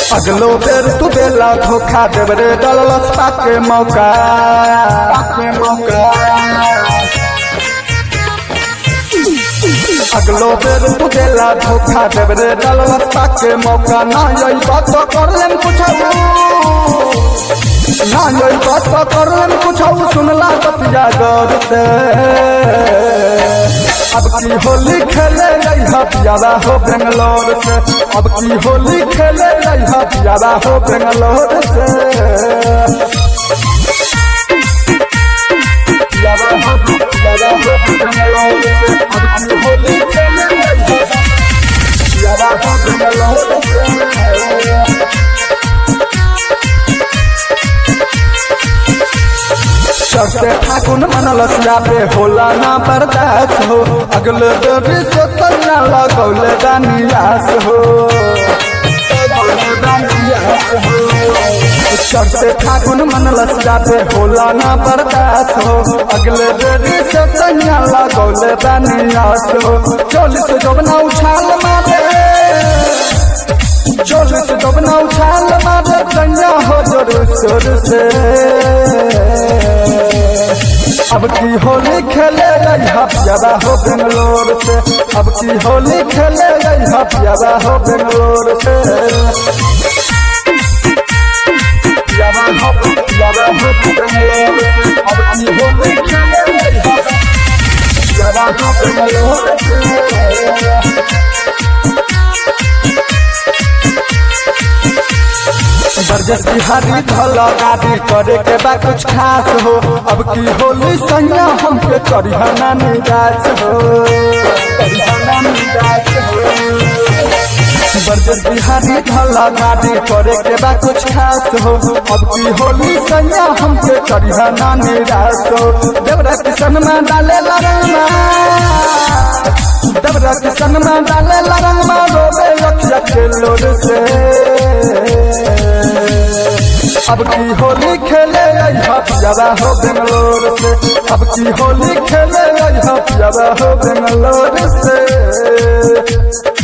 अगलो बेर तू बेला धोखा देव रे डलस पाके मौका पाके मौका अगलो बेर तू बेला धोखा देव रे डलस पाके मौका ना यही बात तो कर लेम कुछऊ ना यही बात तो कर लेम कुछऊ सुनला बतिया गौर से अब की होली खेले रहा प्यारा हो बेंगलोर से अब की होली खेले रहा प्यारा हो बेंगलोर से प्यारा हो प्यारा हो बेंगलोर से अब की होली खेले रहा प्यारा हो बेंगलोर से चढ़ते फागुन मनलस पे होला ना बर्दाश्त हो अगले देवी से तन्ना लगौले दानियास हो चढ़ते फागुन मनलस पे होला ना बर्दाश्त हो अगले देवी से तन्ना लगौले दानियास हो चोलिस जोबना उछाल मारे चोलिस जोबना उछाल मारे तन्ना हो जोर शोर से अब की होली खेले रहा प्यारा हो बेंगलोर से अब की होली खेले रहा प्यारा हो बेंगलोर से प्यारा हो प्यारा हो बेंगलोर से अब की होली खेले रहा प्यारा हो बेंगलोर से बरजस बिहारी धला गाड़ी करे के बा कुछ खास हो अब की होली संगा हमके करिहना निराश हो करिहना निराश हो बरजस बिहारी धला गाड़ी करे के बा कुछ खास हो अब की होली संगा हमके करिहना निराश हो देवरा किशन में डाले लरमा देवरा किशन में डाले लरमा रोबे अखिया के लोर से अब की होली खेले रहा प्यारा हो बेंगलोर से अब की होली खेले रहा प्यारा हो बेंगलोर से